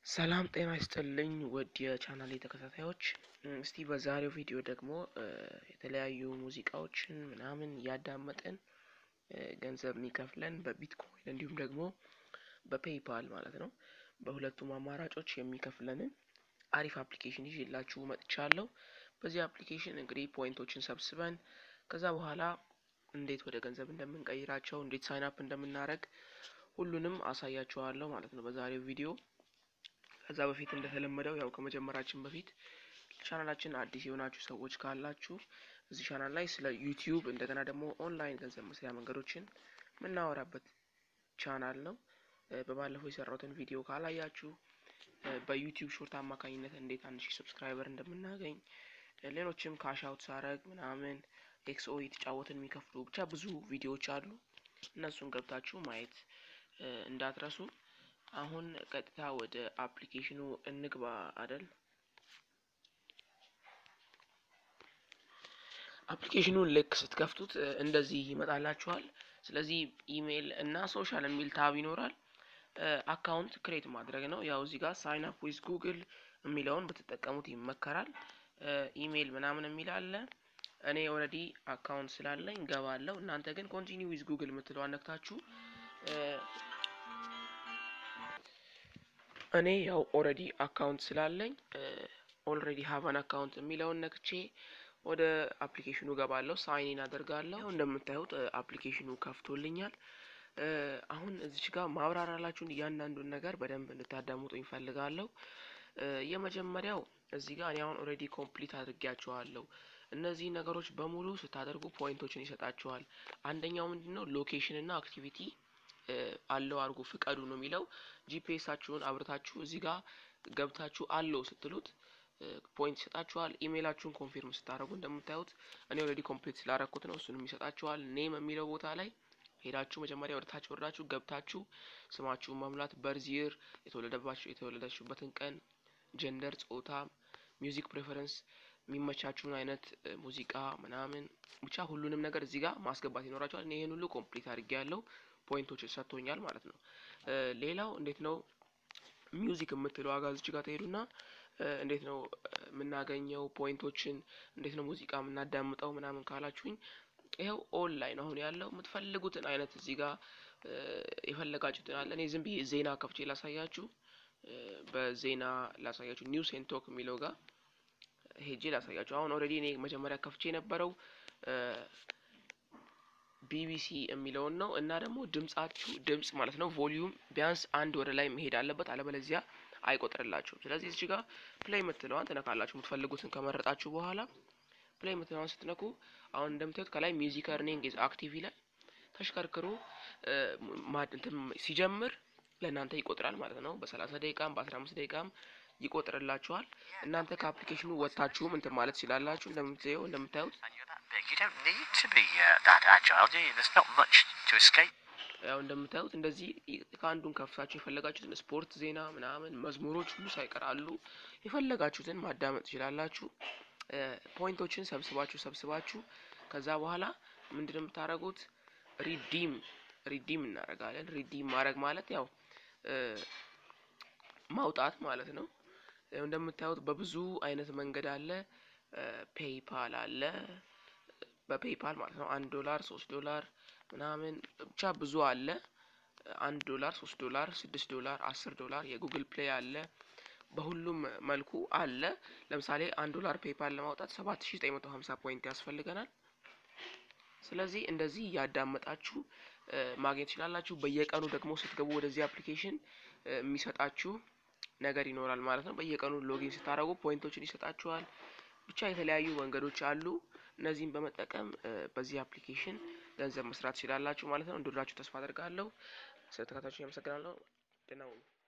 ሰላም ጤና ይስጥልኝ ውድ የቻናሌ ተከታታዮች፣ እስቲ በዛሬው ቪዲዮ ደግሞ የተለያዩ ሙዚቃዎችን ምናምን እያዳመጥን ገንዘብ የሚከፍለን በቢትኮይን እንዲሁም ደግሞ በፔይፓል ማለት ነው በሁለቱም አማራጮች የሚከፍለንን አሪፍ አፕሊኬሽን ይዤላችሁ መጥቻለሁ። በዚህ አፕሊኬሽን እንግዲህ ፖይንቶችን ሰብስበን ከዛ በኋላ እንዴት ወደ ገንዘብ እንደምንቀይራቸው እንዴት ሳይን አፕ እንደምናደርግ ሁሉንም አሳያችኋለሁ ማለት ነው በዛሬው ቪዲዮ። ከዛ በፊት እንደተለመደው ያው ከመጀመራችን በፊት ቻናላችን አዲስ የሆናችሁ ሰዎች ካላችሁ እዚህ ቻናል ላይ ስለ ዩቲዩብ እንደገና ደግሞ ኦንላይን ገንዘብ መስሪያ መንገዶችን የምናወራበት ቻናል ነው። በባለፈው የሰራሁትን ቪዲዮ ካላያችሁ በዩቲዩብ ሾርት አማካኝነት እንዴት አንድ ሺህ ሰብስክራይበር እንደምናገኝ ሌሎችም ካሽ አውት ሳረግ ምናምን ኤክስኦ የተጫወትን የሚከፍሉ ብቻ ብዙ ቪዲዮዎች አሉ። እነሱን ገብታችሁ ማየት እንዳትረሱ። አሁን ቀጥታ ወደ አፕሊኬሽኑ እንግባ አደል። አፕሊኬሽኑን ልክ ስትከፍቱት እንደዚህ ይመጣላችኋል። ስለዚህ ኢሜይል እና ሶሻል የሚል ታብ ይኖራል። አካውንት ክሬት ማድረግ ነው። ያው እዚህ ጋር ሳይን አፕ ዊዝ ጉግል የሚለውን ብትጠቀሙት ይመከራል። ኢሜይል ምናምን የሚል አለ። እኔ ኦልሬዲ አካውንት ስላለኝ ገባለሁ። እናንተ ግን ኮንቲኒ ዊዝ ጉግል የምትለው አነክታችሁ እኔ ያው ኦልሬዲ አካውንት ስላለኝ ኦልሬዲ ሀቫን አካውንት የሚለውን ነክቼ ወደ አፕሊኬሽኑ ገባለሁ። ሳይኒን አደርጋለሁ። እንደምታዩት አፕሊኬሽኑ ከፍቶልኛል። አሁን እዚች ጋር ማብራራላችሁን እያንዳንዱን ነገር በደንብ እንድታዳምጡ ይፈልጋለሁ። የመጀመሪያው እዚህ ጋር እኔ አሁን ኦልሬዲ ኮምፕሊት አድርጌያቸዋለሁ። እነዚህ ነገሮች በሙሉ ስታደርጉ ፖይንቶችን ይሰጣችኋል። አንደኛው ምንድን ነው ሎኬሽን እና አክቲቪቲ አለው አድርጉ ፍቀዱ ነው የሚለው። ጂፒኤሳችሁን አብርታችሁ እዚህ ጋር ገብታችሁ አለው ስትሉት ፖይንት ይሰጣችኋል። ኢሜይላችሁን ኮንፊርም ስታደርጉ እንደምታዩት እኔ ኦልሬዲ ኮምፕሊት ስላረኩት ነው እሱንም ይሰጣችኋል። ኔም የሚለው ቦታ ላይ ሄዳችሁ መጀመሪያ ወደ ታች ወርዳችሁ ገብታችሁ ስማችሁን መሙላት፣ በርዚር የተወለደባችሁ የተወለዳችሁበትን ቀን፣ ጀንደር፣ ጾታ፣ ሚውዚክ ፕሬፈረንስ የሚመቻችሁን አይነት ሙዚቃ ምናምን ብቻ ሁሉንም ነገር እዚህ ጋር ማስገባት ይኖራችኋል። እኔ ይህን ሁሉ ኮምፕሊት አድርጌ ያለው ፖይንቶች ሰጥቶኛል ማለት ነው። ሌላው እንዴት ነው ሚውዚክ የምትለው ዋጋ እዚች ጋር ትሄዱና እንዴት ነው የምናገኘው ፖይንቶችን እንዴት ነው ሙዚቃ የምናዳምጠው ምናምን ካላችሁኝ ይኸው ኦንላይን አሁን ያለው የምትፈልጉትን አይነት እዚህ ጋር የፈለጋችሁትን አለ። እኔ ዝም ብዬ ዜና ከፍቼ ላሳያችሁ፣ በዜና ላሳያችሁ ኒውስ ኤንድ ቶክ የሚለው ጋር ሄጄ ላሳያችሁ። አሁን ኦልሬዲ እኔ መጀመሪያ ከፍቼ የነበረው ቢቢሲ የሚለውን ነው እና ደግሞ ድምጻችሁ ድምጽ ማለት ነው ቮሊዩም ቢያንስ አንድ ወደ ላይ መሄድ አለበት፣ አለበለዚያ አይቆጥርላችሁም። ስለዚህ እዚህ ጋር ፕሌይ የምትለዋን ትነካላችሁ። የምትፈልጉትን ከመረጣችሁ በኋላ ፕሌይ የምትለዋን ስትነኩ አሁን እንደምታዩት ከላይ ሚውዚክ እርኒንግ ኢዝ አክቲቭ ይላል። ተሽከርክሮ ሲጀምር ለእናንተ ይቆጥራል ማለት ነው። በሰላሳ ደቂቃም በአስራ አምስት ደቂቃም ይቆጥርላችኋል። እናንተ ከአፕሊኬሽኑ ወጥታችሁም እንትን ማለት ትችላላችሁ። እንደምታየው እንደምታዩት ያው እንደምታዩት እንደዚህ ከአንዱን ከፍታችሁ የፈለጋችሁትን ስፖርት፣ ዜና ምናምን መዝሙሮች ሁሉ ሳይቀራሉ የፈለጋችሁትን ማዳመጥ ትችላላችሁ። ፖይንቶችን ሰብስባችሁ ሰብስባችሁ ከዛ በኋላ ምንድን ነው የምታደርጉት? ሪዲም ሪዲም እናደርጋለን። ሪዲም ማድረግ ማለት ያው ማውጣት ማለት ነው። እንደምታዩት በብዙ አይነት መንገድ አለ። ፔይፓል አለ። በፔይፓል ማለት ነው አንድ ዶላር ሶስት ዶላር ምናምን ብቻ ብዙ አለ። አንድ ዶላር ሶስት ዶላር ስድስት ዶላር አስር ዶላር የጉግል ፕሌይ አለ። በሁሉም መልኩ አለ። ለምሳሌ አንድ ዶላር ፔይፓል ለማውጣት ሰባት ሺ ዘጠኝ መቶ ሀምሳ ፖይንት ያስፈልገናል። ስለዚህ እንደዚህ እያዳመጣችሁ ማግኘት ትችላላችሁ። በየቀኑ ደግሞ ስትገቡ ወደዚህ አፕሊኬሽን የሚሰጣችሁ ነገር ይኖራል ማለት ነው። በየቀኑ ሎጊን ስታደርጉ ፖይንቶችን ይሰጣችኋል። ብቻ የተለያዩ መንገዶች አሉ። እነዚህን በመጠቀም በዚህ አፕሊኬሽን ገንዘብ መስራት ትችላላችሁ ማለት ነው። እንደወደዳችሁ ተስፋ አደርጋለሁ። ስለተከታታችሁ ያመሰግናለሁ። ደህና ሁኑ።